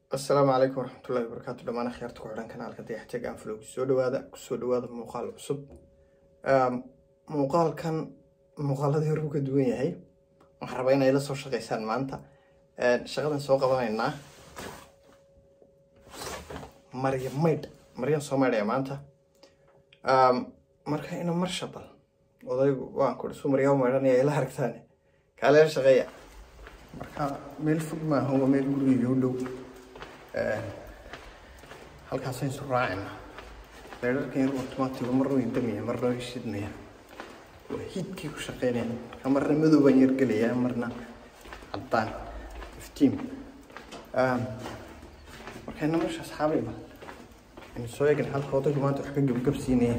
asalaamu calaykum waraxmatullahi wabarakaatu dhammaan akhyaarta ku xidhan kanaalka dayaxtag aan flog soo dhawaada kusoo dhawaada muuqaal cusub muuqaalkan muuqaaladii hore uu ka duwan yahay waxaan rabaa inay la soo shaqeysaan maanta shaqadan soo qabanaynaa marya maydh maryan soo maydhaya maanta marka ina mar shabal odaygu waan kuri suu maryaa maydhanaya ila aragtaan kaaleer shaqeeya marka meel fog maaha waa meel gurigeyga u dhow halkaasaynu isu raacayna leerarkan yar automaatiga marna way damaya marna way shidmaya waa hiidkii ku shaqeynaya marka marna madow baan yar gelayaa marna caddaan iftiin marka ina meesha asxaabayba aynu soo eegin halka odaygu maanta wax ka gebgabsiinaya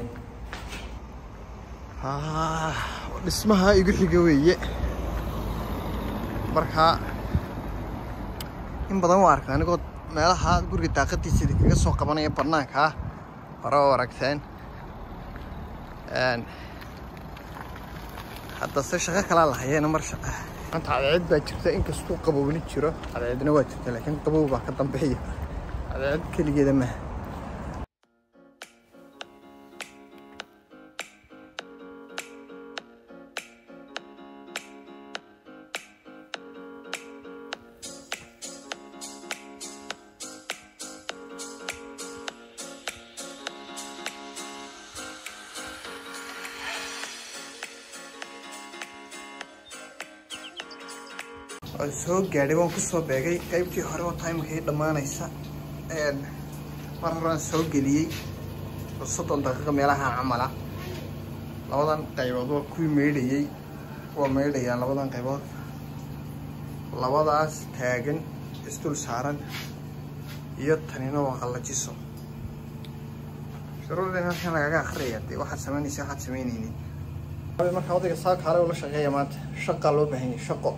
dhismaha igu xiga weeye marka in badan waa arka anigoo meelaha guriga daaqadiisa kaga soo qabanaya banaankaa hore oo aragteen haddase shaqo kalaa lahayeena mar shaqa maanta cadceed baa jirta inkastuu qabowni jiro cadceedna waa jirta laakiin qabow baa ka dambeeya cadceed keligeeda maha waan soo gaadhay waan kusoo beegay qaybtii hore oo timekii dhammaanaysa mar horaan soo geliyey oo soddon daqiiqo meelaha camala labadan qaybood waa kuwii meydhayey waa meydhayaan labadan qaybood labadaas taagan isdul saaran iyo tanina waa qallajiso shuruurdan halkan lagaga akhriyaya dee waxaad samaynaysa waxaad samaynaynin markaa odayga saaka hale ula shaqeeya maanta shaqaa loo baahan yahay shaqo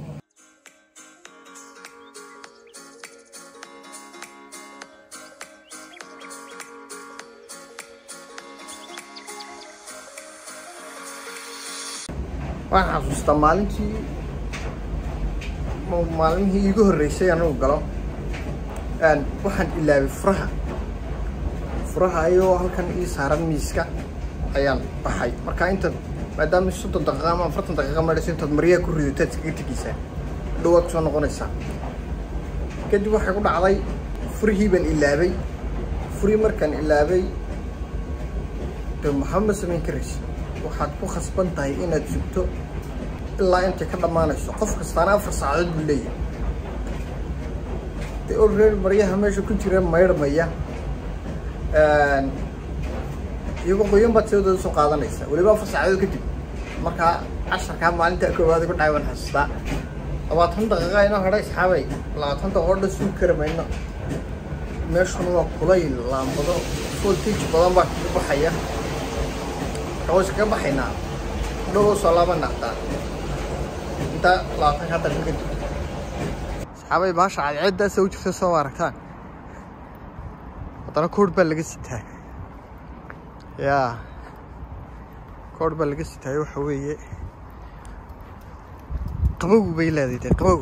waxaan xasuustaa maalintii maalmihii iigu horreysay anugu galo waxaan ilaabay furaha furaha ayagoo halkan ii saaran miiska ayaan baxay marka intaad maadaama soddon daqiiqa ama afartan daqiiqa madhayso intaad maryaa ku ridataad iskaga tegeysaa dhawaad kusoo noqonaysaa kadib waxay ku dhacday furihii baan ilaabay furihii markaan ilaabay de maxama samayn karaysa waxaad ku khasban tahay inaad sugto ilaa intay ka dhammaanayso qof kastaana afar saacadood buu leeyahay de olreer maryaha meesha ku jira maydhmaya iyagoo qoyan baad siadooda soo qaadanaysa weliba afar saacadood kadib markaa casharkaa maalinta koowaad ku dhacay waan xasuustaa labaatan daqiiqa inoo hadhay asxaabay labaatan daqiiqo dhan sugi kari mayno meeshuna waa kulayl laambado voltage badan baa kaga baxaya kawas kaga baxaynaa dhow soo laabana hataa inta labaatan ka daqiiqa kadib asxaabay baasha cadceeddaasa u jirta soo aragtaan haddana koodh baa laga sitaa yaa koodh baa laga sitaayo waxa weeye qabow bay leedahay dee qabow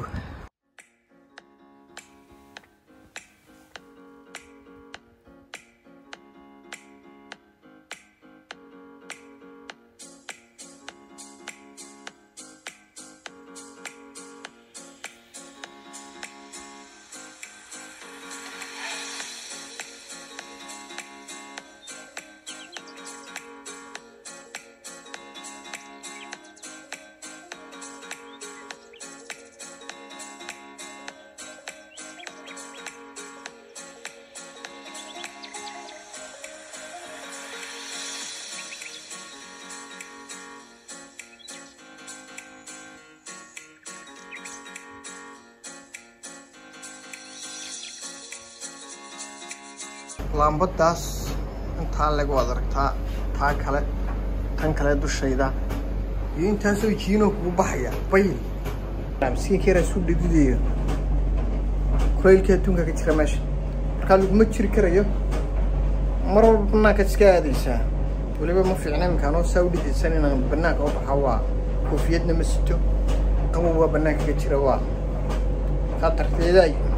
laambadaas intaa lagu ad aragtaa taa kale tan kale dushayda iyo intaasoo jiinoo kugu baxaya bayl miskiinkeeraa isu dhididayo kulaylkii adduunka ka jira meesha markaa laguma jiri karayo mar walba banaankaad iska aadaysaa weliba ma fiicna iminkaanoo saa u dhidaysan inaan banaanka u baxa waa koofiyadna ma sito qabow waa banaanka ka jira waa markaa darteedaay